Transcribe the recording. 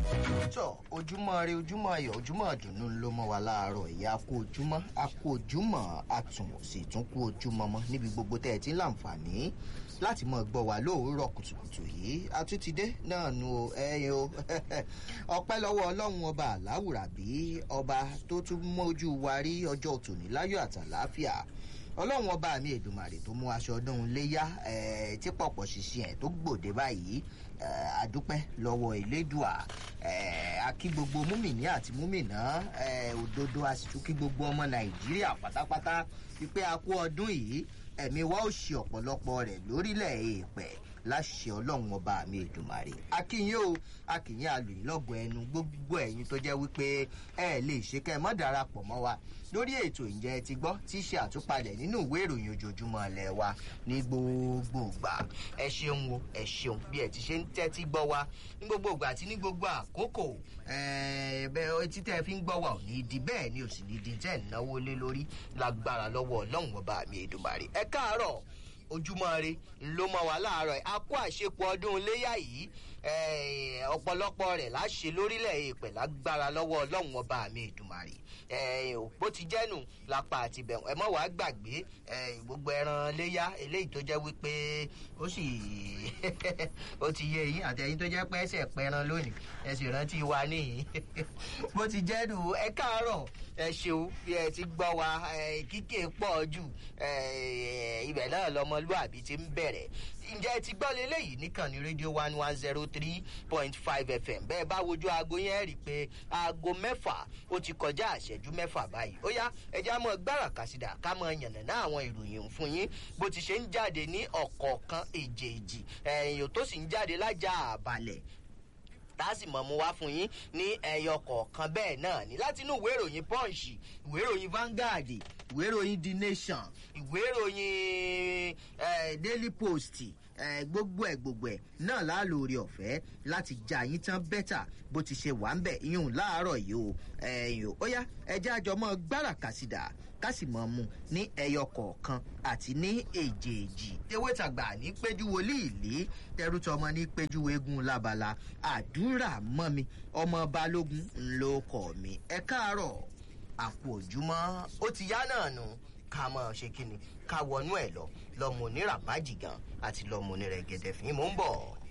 tọ ojúmọ́ rẹ ojúmọ́ ayọ̀ ojúmọ́ ìdùnnú ló mọ́ wa láàárọ̀ ìyá kú ojúmọ́ a kú ojúmọ́ àtún sì tún kú ojúmọ́ mọ́ níbi gbogbo tẹ́ ẹ ti ń láǹfààní láti mọ̀ gbọ́ wa lóòórọ̀ kùtùkùtù yìí àtúntìdé náà nu o ẹyin o ọpẹ́ lọ́wọ́ ọlọ́run ọba àláwùrà bí ọba tó tún mójú wa rí ọjọ́ tòní láyọ̀ àtàláfíà ọlọ́run ọba mi èdùmàrè tó mú aṣọ ọdún léyà tí pọ̀pọ̀ ṣiṣẹ́ ẹ̀ tó gbòde báyìí àdúpẹ́ lọ́wọ́ elédùà akí gbogbo múmìnì àti múmìnà òdodo àsìtú kí gbogbo ọmọ nàìjíríà pátápátá wípé a kú ọdún yìí ẹ̀mí wa ó ṣe ọ̀pọ̀lọpọ̀ rẹ̀ lórílẹ̀ èèpẹ̀ láṣẹ ọlọ́run ọba mi èdùmàrè akínyìn o akínyìn alùyìn lọ́gọ̀ ẹnu gbogbo ẹ̀yin tó jẹ́ wípé ẹ lè ṣe kẹ́ ẹ mọ́ darapọ̀ mọ́ wa lórí ètò ìjẹ́ ti gbọ́ tí ṣe àtúpalẹ̀ nínú ìwé ìròyìn ojoojúmọ́ ilẹ̀ wa ní gbogbo ìgbà ẹ ṣeun o ẹ ṣeun bí ẹ ti ṣe ń tẹ́tí gbọ́ wa ní gbogbo ìgbà àti ní gbogbo àkókò bẹ́ẹ̀ etí tẹ́ fi ń gbọ́ wa ò ní di bẹ́ẹ̀ ni ò sì ní di tẹ́ ẹ̀ náwó lé lórí lágbára lọ́wọ́ ọlọ́run ọba mi èdùmàrè ẹ káàárọ̀ ojúmọ́ re ló mọ wá láàárọ̀ a kó àṣepọ̀ ọdún iléyà yìí ọ̀pọ̀lọpọ̀ rẹ̀ láṣẹ lórílẹ̀ èèpẹ̀ lágbára lọ́wọ́ ọlọ́run ọba mi ìdùmarè bó ti jẹ́nu lápá àti bẹ̀rù ẹ mọ̀ wá gbàgbé gbogbo ẹran léyà eléyìí tó jẹ́ wípé ó sì ó ti yé yín àtẹ̀yìn tó jẹ́ pé ẹsẹ̀ pẹran lónìí ẹ sì rántí wa níyìn bó ti jẹ́nu ẹ káàárọ̀ ẹ ṣeun bí ẹ ti gbọ́ wa kíkè pọ̀ jù ibẹ̀ náà lọmọlúàbí ti ń bẹ̀rẹ̀ ǹjẹ́ ti gbọ́ leléyìí nìkan ní rédíò one one zero three point five fm bẹ́ẹ̀ bá wojú aago yẹn rí i pé aago mẹ́fà ó ti kọjá àṣẹjú mẹ́fà báyìí ó yá ẹja mọ gbára kàsídà ká mọ yànnàná àwọn ìròyìn fún yín bó ti ṣe ń jáde ní ọ̀kọ̀ọ̀kan èjèèjì ẹ̀yìn tó sì ń jáde lájà àbálẹ̀ tá a sì mọ̀ mu wá fún yín ní ẹyọ kọ̀ọ̀kan bẹ́ẹ̀ náà ní láti inú ìwé ìròyìn punch ìwé ìròyìn vanguard ìwé ìròyìn the nation ìwé ìròyìn daily post gbogbo ẹ gbogbo ẹ náà láàlórí ọ̀fẹ́ láti já yín tán bẹ́tà bó ti ṣe wà ń bẹ̀ yín láàárọ̀ yìí o ẹ̀yìn ó yá ẹjẹ́ àjọmọ́ gbára kàsídà kásì mọ́ mu ní ẹyọ kọ̀ọ̀kan àti ní èjèèjì ewé tàgbà ní péjú wòlíì lé tẹrútọmọ ní péjú eégún lábala àdúrà mọ́ mi ọmọ balógun ńlọ kọ̀ mi ẹ káàárọ̀ àpò òjúmọ́ ó ti yá náà nù ká mọ̀ ṣe kí ni ká wọnú ẹ̀ lọ lọ́mọ oníràbájì gan àti lọ́mọ onírẹ̀gẹ̀dẹ̀ fín mò ń bọ̀.